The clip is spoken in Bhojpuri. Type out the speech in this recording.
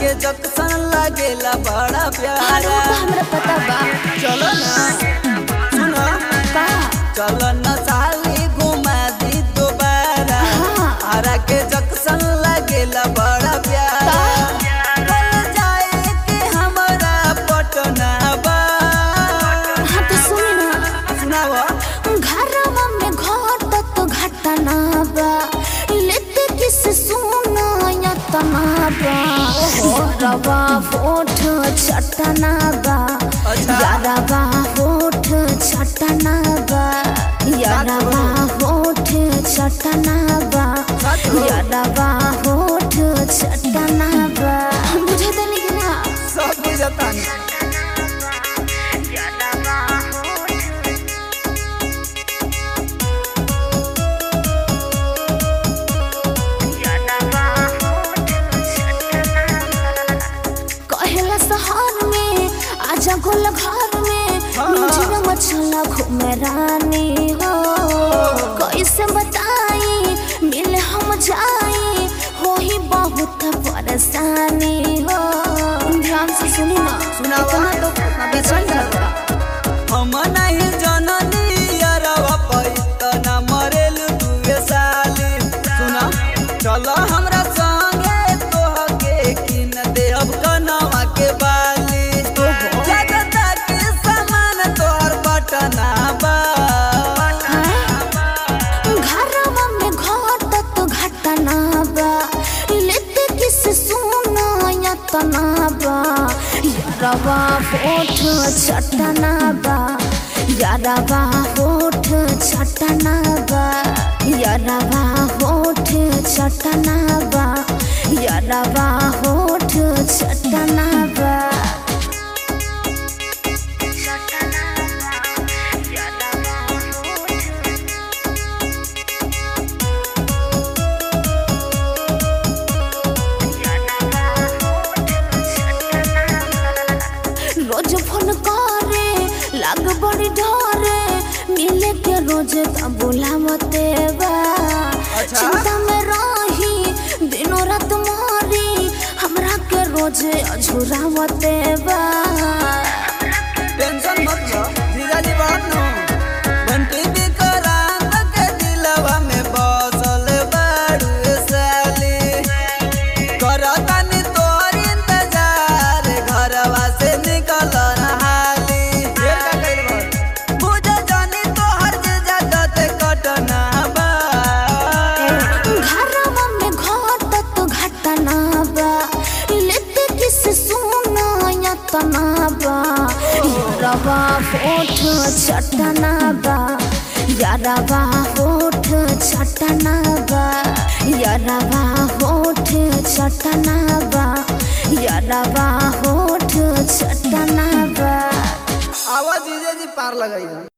के जक्सन लागेला बड़ा अरे प्यारा वो तो हमरा पता बा चलो ना सुनो का चलो न साली घुमा दी दोबारा हाँ। आरा के जक्सन लागेला बड़ा प्यारा कल जाए के हमरा पटना बा हाँ तो सुन ना सुनावा घरवा में घटत घटना बा लेते किस सुना यतना बा रवा होठ छटना बा अच्छा। यारवा होठ छटना बा यारवा होठ छटना बा सच हो। यारवा होठ छटना बा बुझे देली कि ना सब बुझता कहेला शहर में आजा गोल घर में हाँ। मुझे मछला घूमे रानी हो कैसे बताई मिले हम जाई हो ही बहुत परेशानी हो ध्यान से सुनी ना सुनावा। इतना तो बेचैन लगता हम नहीं जननी अरवा पैतना मरेल दुए साली सुना चलो हमरा संगे तोहके किन देब कनवा के बाली जगता के सामान तोहर बटना बा घरवा में घटत घटना बा लेते किस सुना यतना बा यारवा होठ छटना बा यारवा होठ छटना बा यारवा होठ छटना बा यारवा होठ छटना बा रोज फोन करे लाग बड़ी डरे मिले के रोज का बोला मते बा अच्छा। चिंता में रही दिनों रात मारी हमरा के रोज अझुरा मते बा टेंशन मत लो धीरज जी बात नो घंटी विकरांत के दिलवा में बसल बारू साली करतानी तोर इंतजार घरवा से निकल हाली ये का कइल बा बुझ जानी तोहर जे जगत कटना बा घरवा में घटत घटना बा लेते किस सुना यतना बा यारवा होठ छटना बा यारवा होठ छटना बा यारवा होठ छटना बा यारवा होठ छटना बा आवाज जीजे जी पार लगाई